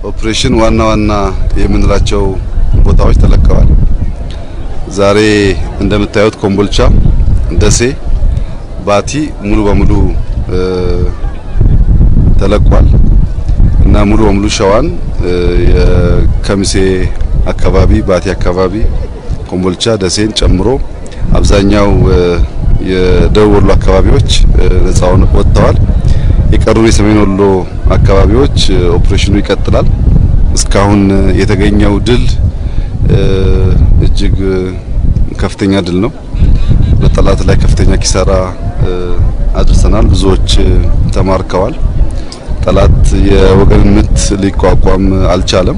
ኦፕሬሽን ዋና ዋና የምንላቸው ቦታዎች ተለቀዋል። ዛሬ እንደምታዩት ኮምቦልቻ፣ ደሴ፣ ባቲ ሙሉ በሙሉ ተለቋል እና ሙሉ በሙሉ ሸዋን የከሚሴ አካባቢ፣ ባቲ አካባቢ፣ ኮምቦልቻ፣ ደሴን ጨምሮ አብዛኛው የደቡብ ወሎ አካባቢዎች ነጻ ወጥተዋል። የቀሩ የሰሜን ወሎ አካባቢዎች ኦፕሬሽኑ ይቀጥላል። እስካሁን የተገኘው ድል እጅግ ከፍተኛ ድል ነው። በጠላት ላይ ከፍተኛ ኪሳራ አድርሰናል። ብዙዎች ተማርከዋል። ጠላት የወገንን ምት ሊቋቋም አልቻለም።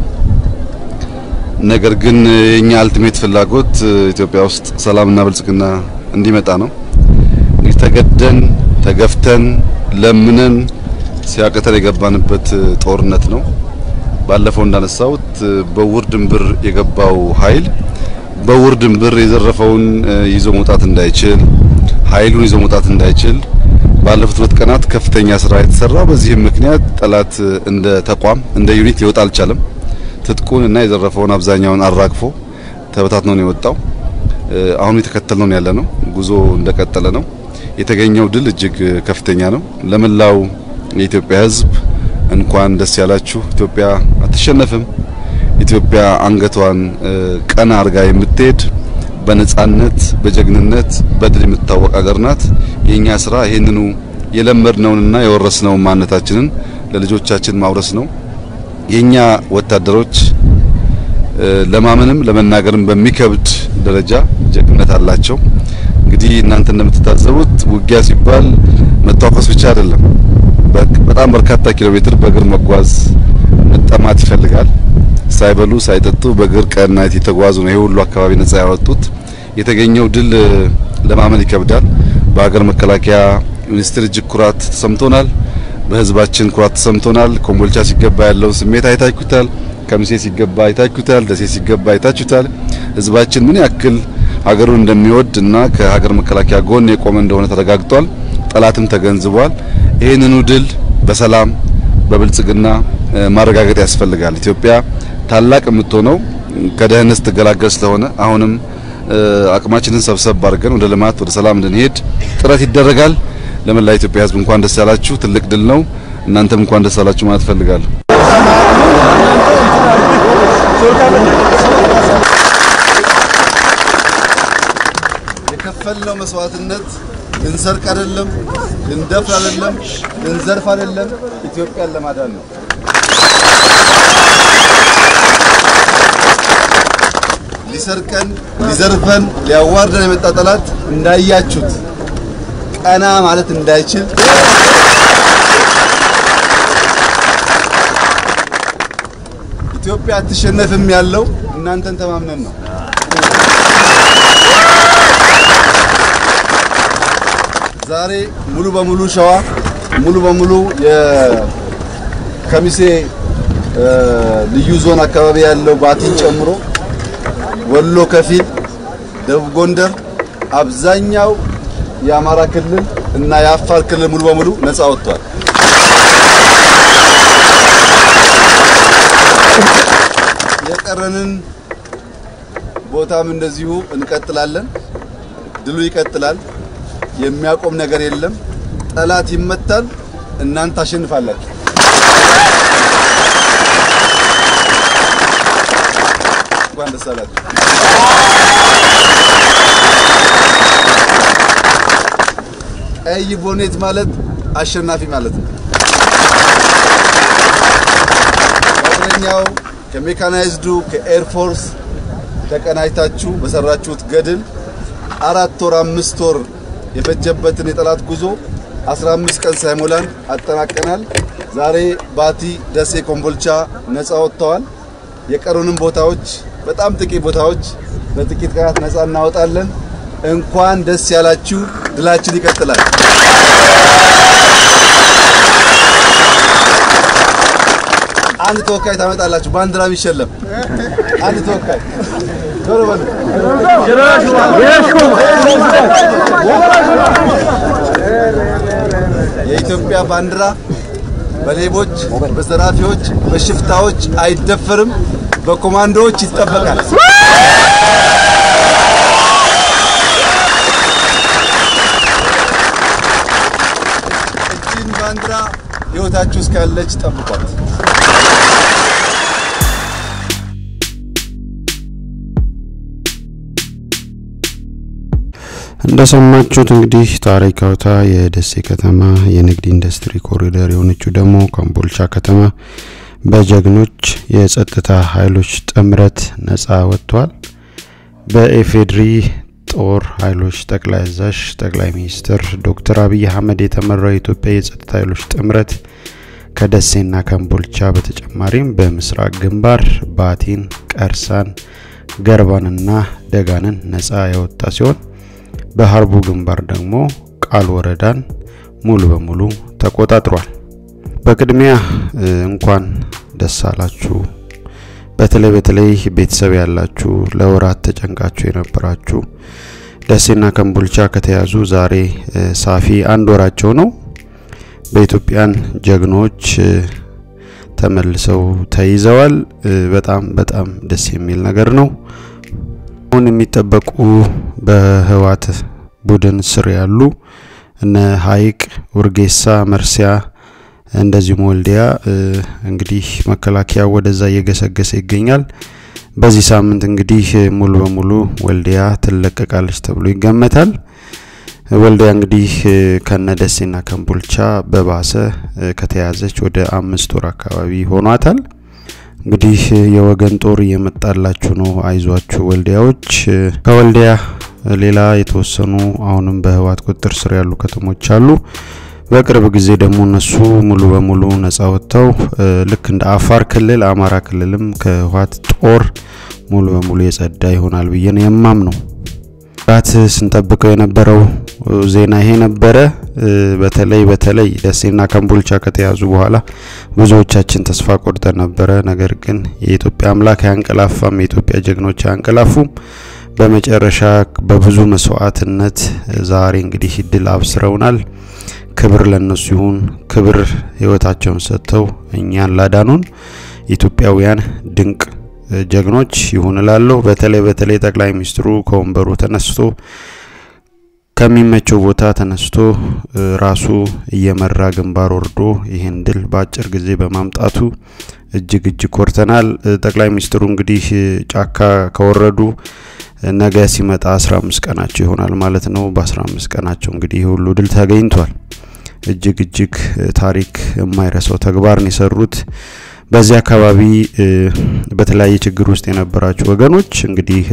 ነገር ግን የኛ አልቲሜት ፍላጎት ኢትዮጵያ ውስጥ ሰላምና ብልጽግና እንዲመጣ ነው። እንግዲህ ተገደን ተገፍተን ለምነን ሲያቅተን የገባንበት ጦርነት ነው። ባለፈው እንዳነሳሁት በውር ድንብር የገባው ኃይል በውር ድንብር የዘረፈውን ይዞ መውጣት እንዳይችል ኃይሉን ይዞ መውጣት እንዳይችል ባለፉት ሁለት ቀናት ከፍተኛ ስራ የተሰራ። በዚህም ምክንያት ጠላት እንደ ተቋም እንደ ዩኒት ሊወጣ አልቻለም። ትጥቁን እና የዘረፈውን አብዛኛውን አራግፎ ተበታትኖ ነው የወጣው። አሁን የተከተልነው ያለ ነው። ጉዞ እንደቀጠለ ነው። የተገኘው ድል እጅግ ከፍተኛ ነው። ለመላው የኢትዮጵያ ሕዝብ እንኳን ደስ ያላችሁ። ኢትዮጵያ አትሸነፍም። ኢትዮጵያ አንገቷን ቀና አርጋ የምትሄድ በነጻነት በጀግንነት በድል የምትታወቅ ሀገር ናት። የኛ ስራ ይሄንኑ የለመድነውንና የወረስነውን ማንነታችንን ለልጆቻችን ማውረስ ነው። የኛ ወታደሮች ለማመንም ለመናገርም በሚከብድ ደረጃ ጀግንነት አላቸው። እንግዲህ እናንተ እንደምትታዘቡት ውጊያ ሲባል መታኮስ ብቻ አይደለም። በጣም በርካታ ኪሎ ሜትር በእግር መጓዝ መጠማት ይፈልጋል። ሳይበሉ ሳይጠጡ በእግር ቀናት የተጓዙ ነው ይሄ ሁሉ አካባቢ ነጻ ያወጡት። የተገኘው ድል ለማመን ይከብዳል። በሀገር መከላከያ ሚኒስቴር እጅግ ኩራት ተሰምቶናል። በህዝባችን ኩራት ተሰምቶናል። ኮምቦልቻ ሲገባ ያለውን ስሜት አይታችሁታል። ከሚሴ ሲገባ አይታችሁታል። ደሴ ሲገባ አይታችሁታል። ህዝባችን ምን ያክል ሀገሩን እንደሚወድ እና ከሀገር መከላከያ ጎን የቆመ እንደሆነ ተረጋግጧል። ጠላትም ተገንዝቧል። ይህንኑ ድል በሰላም በብልጽግና ማረጋገጥ ያስፈልጋል። ኢትዮጵያ ታላቅ የምትሆነው ከደህንነት ስትገላገል ስለሆነ አሁንም አቅማችንን ሰብሰብ አድርገን ወደ ልማት ወደ ሰላም እንድንሄድ ጥረት ይደረጋል። ለመላ ኢትዮጵያ ህዝብ እንኳን ደስ ያላችሁ። ትልቅ ድል ነው። እናንተም እንኳን ደስ ያላችሁ ማለት እፈልጋለሁ። የከፈልነው መስዋዕትነት ልንሰርቅ አይደለም፣ ልንደፍር አይደለም፣ ልንዘርፍ አይደለም፣ ኢትዮጵያን ለማዳን ነው። ሊሰርቀን፣ ሊዘርፈን፣ ሊያዋርደን የመጣ ጠላት እንዳያችሁት ቀና ማለት እንዳይችል ኢትዮጵያ አትሸነፍም ያለው እናንተን ተማምነን ነው። ዛሬ ሙሉ በሙሉ ሸዋ ሙሉ በሙሉ የከሚሴ ልዩ ዞን አካባቢ ያለው ባቲን ጨምሮ ወሎ ከፊል፣ ደቡብ ጎንደር፣ አብዛኛው የአማራ ክልል እና የአፋር ክልል ሙሉ በሙሉ ነፃ ወጥቷል። የቀረንን ቦታም እንደዚሁ እንቀጥላለን። ድሉ ይቀጥላል። የሚያቆም ነገር የለም። ጠላት ይመታል፣ እናንተ ታሸንፋላችሁ። እንኳን ደስ አላችሁ። ቀይ ቦኔት ማለት አሸናፊ ማለት ነው። ከእግረኛው ከሜካናይዝዱ ከኤርፎርስ ተቀናጅታችሁ በሰራችሁት ገድል አራት ወር አምስት ወር የፈጀበትን የጠላት ጉዞ 15 ቀን ሳይሞላን አጠናቀናል። ዛሬ ባቲ፣ ደሴ፣ ኮምቦልቻ ነፃ ወጥተዋል። የቀሩንም ቦታዎች በጣም ጥቂት ቦታዎች በጥቂት ቀናት ነፃ እናወጣለን። እንኳን ደስ ያላችሁ። ድላችን ይቀጥላል። አንድ ተወካይ ታመጣላችሁ፣ ባንዲራ የሚሸለም አንድ ተወካይ ቶሎ በሉ። የኢትዮጵያ ባንዲራ በሌቦች፣ በዘራፊዎች፣ በሽፍታዎች አይደፈርም፣ በኮማንዶዎች ይጠበቃል። እቺን ባንዲራ ሕይወታችሁ እስካለች ጠብቋት። እንደሰማችሁት እንግዲህ ታሪካዊቷ የደሴ ከተማ የንግድ ኢንዱስትሪ ኮሪደር የሆነችው ደግሞ ኮምቦልቻ ከተማ በጀግኖች የጸጥታ ኃይሎች ጥምረት ነጻ ወጥቷል። በኢፌድሪ ጦር ኃይሎች ጠቅላይ አዛዥ ጠቅላይ ሚኒስትር ዶክተር አብይ አህመድ የተመራው የኢትዮጵያ የጸጥታ ኃይሎች ጥምረት ከደሴና ከምቦልቻ በተጨማሪም በምስራቅ ግንባር ባቲን፣ ቀርሳን፣ ገርባንና ደጋንን ነጻ ያወጣ ሲሆን በሀርቡ ግንባር ደግሞ ቃል ወረዳን ሙሉ በሙሉ ተቆጣጥሯል። በቅድሚያ እንኳን ደስ አላችሁ። በተለይ በተለይ ቤተሰብ ያላችሁ ለወራት ተጨንቃችሁ የነበራችሁ ደሴና ከምቦልቻ ከተያዙ ዛሬ ሳፊ አንድ ወራቸው ነው። በኢትዮጵያን ጀግኖች ተመልሰው ተይዘዋል። በጣም በጣም ደስ የሚል ነገር ነው። አሁን የሚጠበቁ በህወሓት ቡድን ስር ያሉ እነ ሀይቅ፣ ውርጌሳ፣ መርሲያ እንደዚሁም ወልዲያ እንግዲህ መከላከያ ወደዛ እየገሰገሰ ይገኛል። በዚህ ሳምንት እንግዲህ ሙሉ በሙሉ ወልዲያ ትለቀቃለች ተብሎ ይገመታል። ወልዲያ እንግዲህ ከነ ደሴና ከምቦልቻ በባሰ ከተያዘች ወደ አምስት ወር አካባቢ ሆኗታል። እንግዲህ የወገን ጦር እየመጣላችሁ ነው፣ አይዟችሁ ወልዲያዎች። ከወልዲያ ሌላ የተወሰኑ አሁንም በህወሓት ቁጥጥር ስር ያሉ ከተሞች አሉ። በቅርብ ጊዜ ደግሞ እነሱ ሙሉ በሙሉ ነጻ ወጥተው ልክ እንደ አፋር ክልል፣ አማራ ክልልም ከህወሓት ጦር ሙሉ በሙሉ የጸዳ ይሆናል ብዬ ነው የማምነው። ራት ስንጠብቀው የነበረው ዜና ይሄ ነበረ። በተለይ በተለይ ደሴና ከምቦልቻ ከተያዙ በኋላ ብዙዎቻችን ተስፋ ቆርጠን ነበረ። ነገር ግን የኢትዮጵያ አምላክ አያንቀላፋም፣ የኢትዮጵያ ጀግኖች አያንቀላፉም። በመጨረሻ በብዙ መስዋዕትነት ዛሬ እንግዲህ ድል አብስረውናል። ክብር ለነሱ ይሁን። ክብር ህይወታቸውን ሰጥተው እኛን ላዳኑን ኢትዮጵያውያን ድንቅ ጀግኖች ይሁን እላለሁ። በተለይ በተለይ ጠቅላይ ሚኒስትሩ ከወንበሩ ተነስቶ ከሚመቸው ቦታ ተነስቶ ራሱ እየመራ ግንባር ወርዶ ይህን ድል በአጭር ጊዜ በማምጣቱ እጅግ እጅግ ኮርተናል። ጠቅላይ ሚኒስትሩ እንግዲህ ጫካ ከወረዱ ነገ ሲመጣ 15 ቀናቸው ይሆናል ማለት ነው። በ15 ቀናቸው እንግዲህ ይህ ሁሉ ድል ተገኝቷል። እጅግ እጅግ ታሪክ የማይረሳው ተግባር ነው የሰሩት። በዚህ አካባቢ በተለያየ ችግር ውስጥ የነበራችሁ ወገኖች እንግዲህ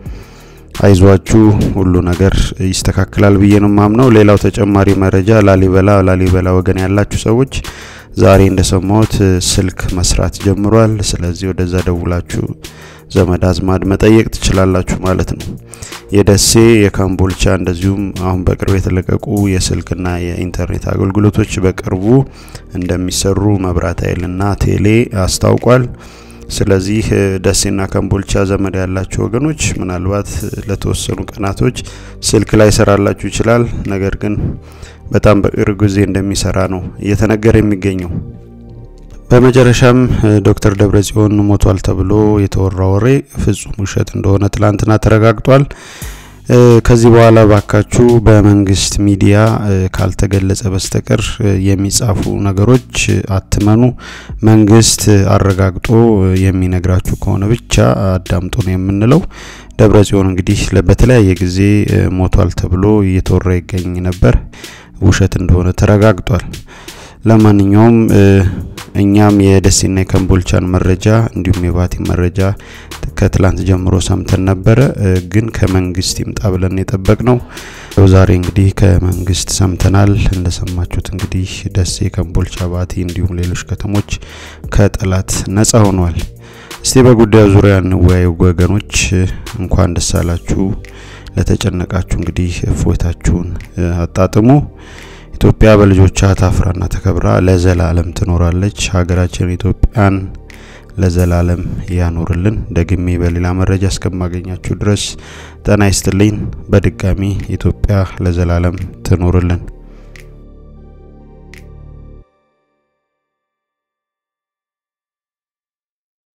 አይዟችሁ ሁሉ ነገር ይስተካከላል ብዬ ነው ማምነው። ሌላው ተጨማሪ መረጃ ላሊበላ ላሊበላ ወገን ያላችሁ ሰዎች ዛሬ እንደሰማሁት ስልክ መስራት ጀምሯል። ስለዚህ ወደዛ ደውላችሁ ዘመድ አዝማድ መጠየቅ ትችላላችሁ ማለት ነው። የደሴ የካምቦልቻ እንደዚሁም አሁን በቅርብ የተለቀቁ የስልክና የኢንተርኔት አገልግሎቶች በቅርቡ እንደሚሰሩ መብራት ኃይልና ቴሌ አስታውቋል። ስለዚህ ደሴና ካምቦልቻ ዘመድ ያላችሁ ወገኖች ምናልባት ለተወሰኑ ቀናቶች ስልክ ላይ ሰራላችሁ ይችላል። ነገር ግን በጣም በቅርብ ጊዜ እንደሚሰራ ነው እየተነገረ የሚገኘው። በመጨረሻም ዶክተር ደብረጽዮን ሞቷል ተብሎ የተወራ ወሬ ፍጹም ውሸት እንደሆነ ትላንትና ተረጋግጧል። ከዚህ በኋላ ባካችሁ በመንግስት ሚዲያ ካልተገለጸ በስተቀር የሚጻፉ ነገሮች አትመኑ። መንግስት አረጋግጦ የሚነግራችሁ ከሆነ ብቻ አዳምጡ ነው የምንለው። ደብረጽዮን እንግዲህ በተለያየ ጊዜ ሞቷል ተብሎ እየተወራ ይገኝ ነበር። ውሸት እንደሆነ ተረጋግጧል። ለማንኛውም እኛም የደሴና የከምቦልቻን መረጃ እንዲሁም የባቲን መረጃ ከትላንት ጀምሮ ሰምተን ነበረ፣ ግን ከመንግስት ይምጣ ብለን የጠበቅ ነው። ዛሬ እንግዲህ ከመንግስት ሰምተናል። እንደሰማችሁት እንግዲህ ደሴ፣ ከምቦልቻ፣ ባቲ እንዲሁም ሌሎች ከተሞች ከጠላት ነጻ ሆኗል። እስቲ በጉዳዩ ዙሪያ እንወያዩ ወገኖች። እንኳን ደስ አላችሁ። ለተጨነቃችሁ እንግዲህ እፎይታችሁን አጣጥሙ። ኢትዮጵያ በልጆቿ ታፍራና ተከብራ ለዘላለም ትኖራለች። ሀገራችን ኢትዮጵያን ለዘላለም ያኖርልን። ደግሜ በሌላ መረጃ እስከማገኛችሁ ድረስ ጤና ይስጥልኝ። በድጋሚ ኢትዮጵያ ለዘላለም ትኖርልን።